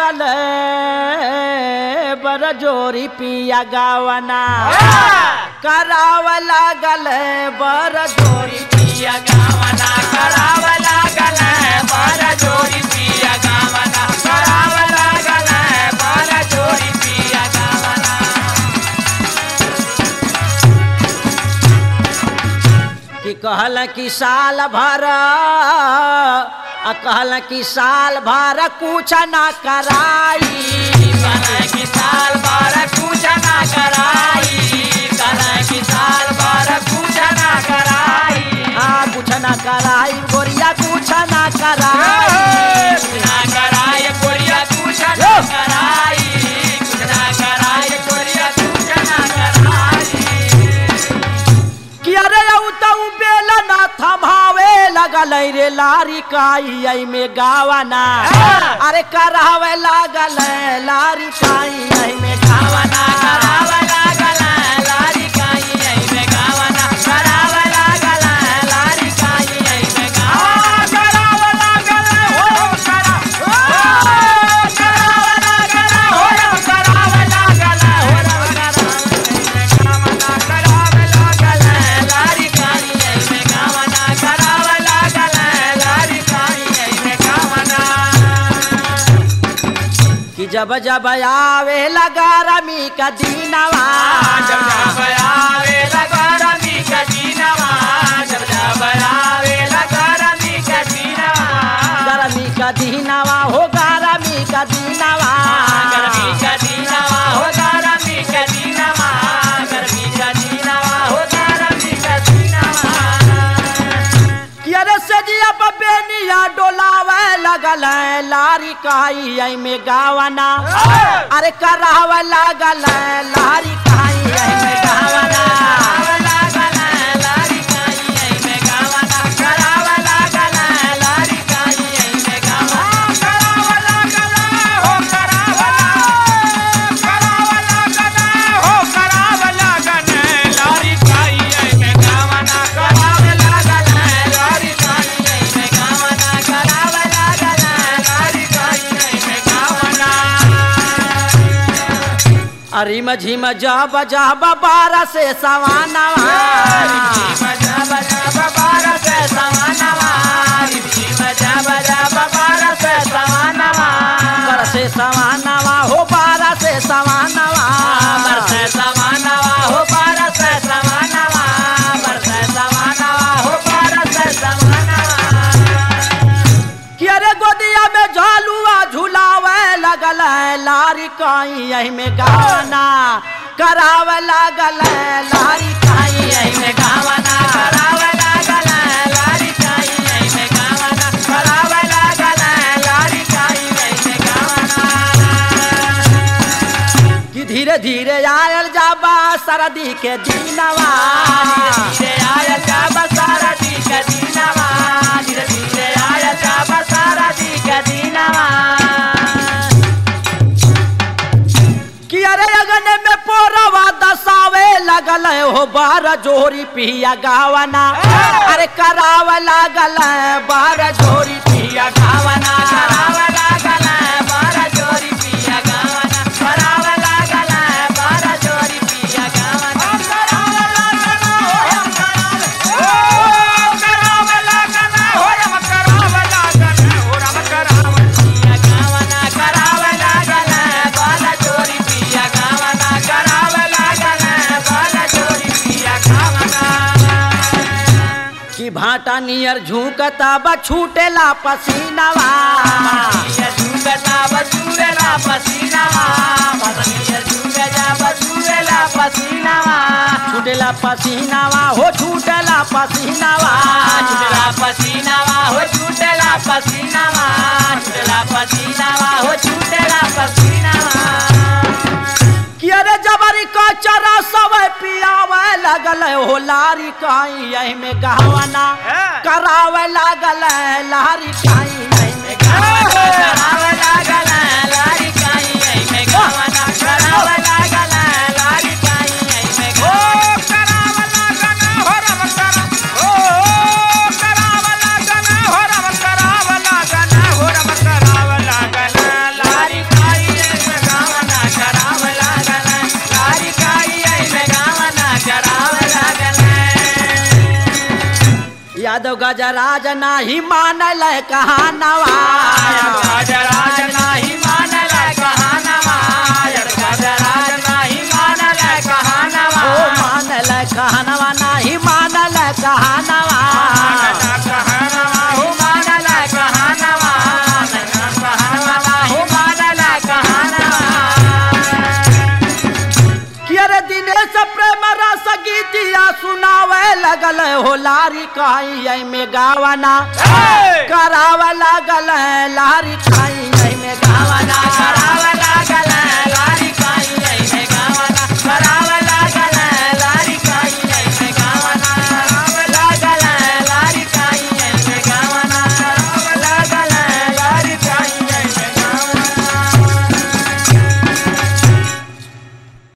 लागल बर जोरी पिया गावना कराव लागल बर जोरी पिया गावना कराव लागल बार जोरी पिया गावना कराव लागल बार जोरी पिया गावना कि कहल कि साल भर आ कहल कि साल भर कुछ ना कराई कल की साल बार कुछ ना कराई कल की साल बार कुछ ना कराई हाँ कुछ ना कराई गोरिया कुछ ना कराई कुछ ना कराई कोरिया कुछ ना कराई कुछ ना कराई कोरिया कुछ ना कराई कि अरे औ तऊ बेल ना थमावे लगल रे लारी काई आई में गावना अरे करावे लागल लारी काई आई में गावना कराव लागल लारी काई आई में गावना कराव लागल लारी काई आई में गावना कराव लागल हो करा हो कराव लागल हो कराव लागल हो गावना कराव लागल लारी काई आई में गावना कराव लागल लारी काई आई में गावना कि जब जब आवे लगा रमी का दीनवा जब जब आवे लगा रमी का दीनवा जब जब आवे लगा रमी का दीनवा गरमी का दीनवा हो गरमी का दीनवा गर्मी का दीनवा हो गरमी का दीनवा गर्मी का दीनवा हो गरमी का दीनवा कि अरे सजिया बेनिया डोलावे लगल है लारी काई आई में गावना अरे करावे लागल है लारी काई आई में गावना कराव लागल लारी काई आई में गावना कराव लागल लारी काई आई में गावना कराव लागल हो कराव कराव लागल हो कराव लागल लारी काई आई में गावना कराव लागल लारी काई आई में गावना कराव लागल लारी काई आई में गावना अरे मझिम जब जब बारह से सवानवा बजा बजा बाबा से सवानवा बजा बजा बाबा से सवानवा बारह से सवानवा हो बारह से सवानवा बरसे सवानवा हो बरसे सवानवा बरसे सवानवा हो बरसे सवानवा कि अरे गोदिया में झालुआ झुलावे लगल है लारी काई यही में गाना करावे लागल है लारी काई यही में गावना करावे लागल लारी काई आई में गावना करावे लागल लारी काई आई में गावना कि धीरे धीरे आयल जाबा सरदी के दिनवा धीरे आया जाब सारा दी का दीनवा धीरे धीरे आया जाब सारा दी का दीनवा कि अरे अगन में पोरवा दसावे लगल है हो बार जोरी पिया गावना अरे करावे लागल है बार जोरी पिया गावना कराव लागल बारा जोरी पिया गावना कराव लागल बारा जोरी पिया गावना कराव लागल हो कराव लागल हो रम कराव लागल हो रम कराव पिया गावना कराव लागल बारा जोरी पिया गावना कराव लागल बारा जोरी पिया गावना कि भाटा नियर झुकता बा छूटेला पसीनावा ये झूठा बसूरेला पसीनावा पतनिया झूठा बसूरेला पसीनावा छूटेला पसीनावा हो छूटेला पसीनावा छूटला पसीनावा हो छूटला पसीनावा छूटला पसीनावा हो छूटला पसीनावा कि अरे जबरी का चरा सब पियावे लगल है हो लारी काई यही में गहवाना करावे लागल है लारी काई यही में गहवाना कराव लागल लारी काई आई में गावना कराव लागल लारी काई आई में गावना कराव लागल हो रम कराव ओ कराव लागल हो रम कराव लागल हो रम कराव लागल लारी यादव गजराज नाही मानल कहानवा गजराज नाही मानल कहानवा गजराज नाही मानल कहानवा ओ मानल कहानवा नाही मानल कहानवा कहानवा हो मानल कहानवा कहानवा हो मानल कहानवा कियर दिनेश प्रेम रस गीतिया सुनावे लगल हो लारी काई में गावना कराव लागल लारी काई में गावना करावला